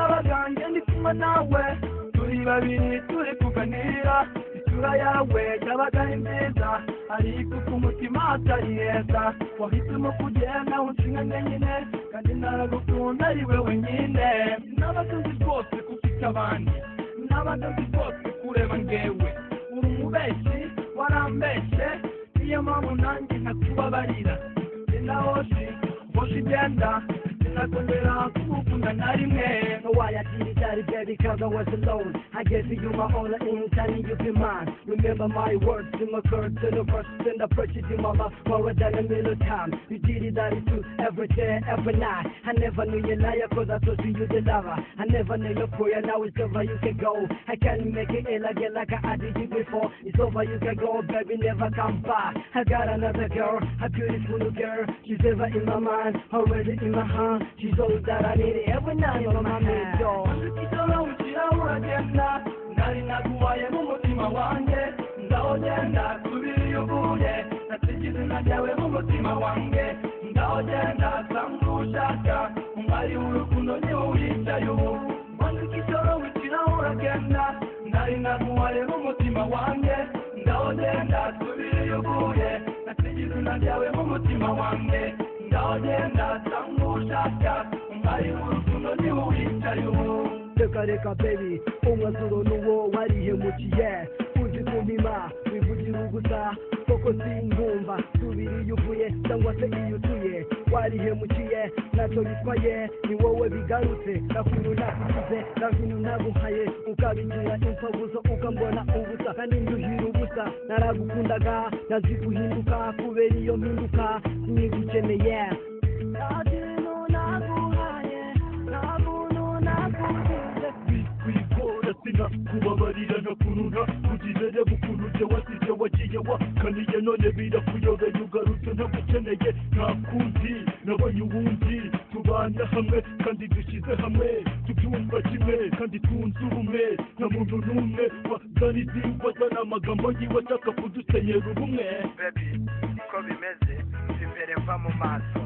yanjye ndi kumwe nawe turi babiri turi kuganira isura yawe yabaga ari nziza ariko ku mutima hatari heza wahisemo kugenda unshinga njyenyine kandi naragukunda ari wowe nyine nabaga nzi rwose ko ufite abandi nabaga nzi rwose kureba ngewe uri umubeshyi warambeshe niyo mpamvu nanjye ntakubabarira na hoshi hoshi igenda sinakongera kugukunda na rimwe wayagira icyari bye because I was alone I gave you my all and anytime you be mine Remember my words in my curse to the person and I purchased you my love more than a million times You did it all too every day every night I never knew you liar cause I told you you the lover I never knew your prayer now it's over you can go I can't make it ill again like I did you before It's over you can go baby never come back I got another girl a beautiful girl She's ever in my mind already in my heart She's all that I need every night you're my maid doll ikidora ukira uragenda nari naguhaye mu mutima wanjye ngaho genda subira iyo uvuye nasize izina ryawe mu mutima wanjye ngaho genda sanga ushaka umwari w'urukundo ni wowe uyicaye ubu mbona ikidora ukira uragenda nari naguhaye mu mutima wanjye ngaho genda subira iyo uvuye nasize izina ryawe mu mutima wanjye ngaho genda sanga ushaka umwari w'urukundo ni wowe uyicaye ubu reka reka baby umwanzuro n'uwo warihemukiye uzi kumima wivugira ugusa koko sinkumva subira iyo uvuye cyangwa se iyo utuye warihemukiye ntacyo bitwaye ni wowe bigarutse nakuntu nakugize nakuntu naguhaye ukabigira imfabuzo ukambona ubusa kandi nduhira ubusa naragukundaga nazi guhinduka kubera iyo mpinduka nigukeneye nta kintu naguhaye nta muntu nakugize kwikora sinakubabarira nakurura kugira reba ukuntu ujya wasize wagiye wakaniye none birakuyobeye ugarutse ntagukeneye nta kundi nabonye uwundi tubana hamwe kandi dushyize hamwe tubyumva kimwe kandi twunze ubumwe nta muntu n'umwe waganizi wazana amagambo yiwe ashaka kudusenyera ubumwe bebi uko bimeze imbere mva mu maso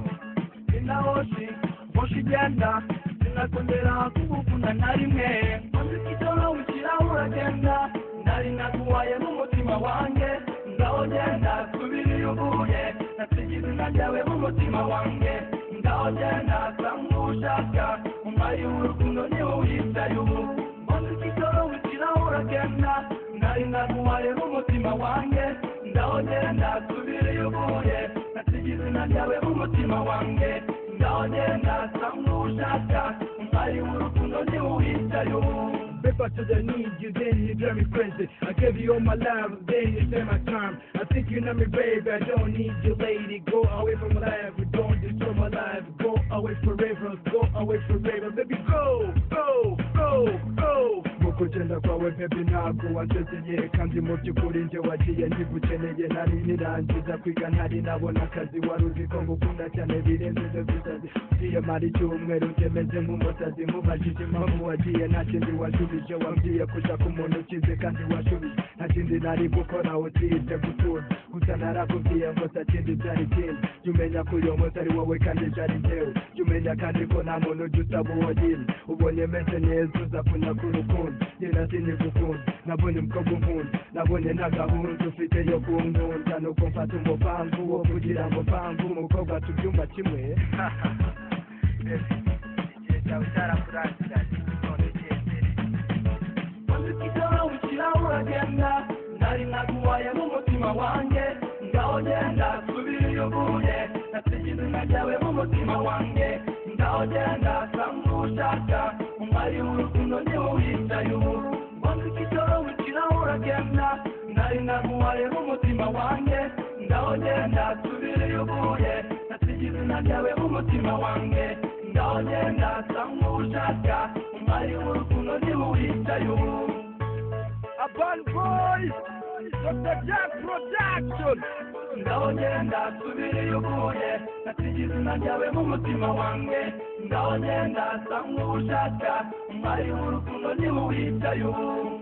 inahoshi hoshi igenda sinakongera kugukunda na rimwe maze ikidoro ukira uragenda nari naguhaye mu mutima wanjye ngaho genda subira iyo uvuye nasize izina ryawe mu mutima wanjye ngaho genda sanga ushaka umwari w'urukundo ni wowe uyicaye ubu maze ikidoro ukira uragenda nari naguhaye mu mutima wanjye ngaho genda subira iyo uvuye nasize izina ryawe mu mutima wanjye ngaho genda sanga ushaka umwari w'urukundo ni wowe uyicaye ubu Paper to the need, you then you drive me crazy. I gave you all my love, then you spend my time. I think you know me, baby. I don't need you, lady. Go away from my life, don't destroy my life. Go away forever, go away forever, baby. Go, go, go, go. Mu kugenda kwawe baby ntabwo wansezeye kandi mu by'ukuri njye wagiye ntigukeneye nari nirangiza kwiga ntari nabona akazi wari uzi ko ngukunda cyane birenze ibyo bisazi kwiyamara icyumweru ndemeze nk'umusazi mubajije impamvu wagiye nta kindi wasubije wambwiye kuja ku muntu ukize kandi washubije nta kindi nari gukora utirize gutura gusa narakubwiye ngo nta kindi byari kindi jya umenya ko uyu munsi ari wowe kandi byari njyewe jya umenya kandi ko nta muntu ujya usaba uwo nyine ubonye meze neza uza kunyakura ukundi njye sinigukunda nabonye umukobwa unkunda nabonye nta gahunda ufite yo kunkunda nuko mfata umupangu wo kugira ngo mpangu umukobwa tubyumva kimwe bebi igihe cyawe cyarakurangiranye none gendere maze ikidora ukira uragenda nari naguhaye mu mutima wanjye ngaho genda subira iyo uvuye nasize izina ryawe mu mutima wanjye ngaho genda sanga ushaka umwari w'urukundo ni wowe uyicaye ubu maze ikidora ukira uragenda nari naguhaye mu mutima wanjye ngaho genda subira iyo uvuye nasize izina ryawe mu mutima wanjye ngaho genda sanga ushaka umwari w'urukundo ni wowe uyicaye ubu Urban Boys, Dr. Jack Production. ngaho genda subira iyo uvuye nasize izina ryawe mu mutima wanjye ngaho genda sanga ushaka umwari w'urukundo ni wowe uyicaye ubu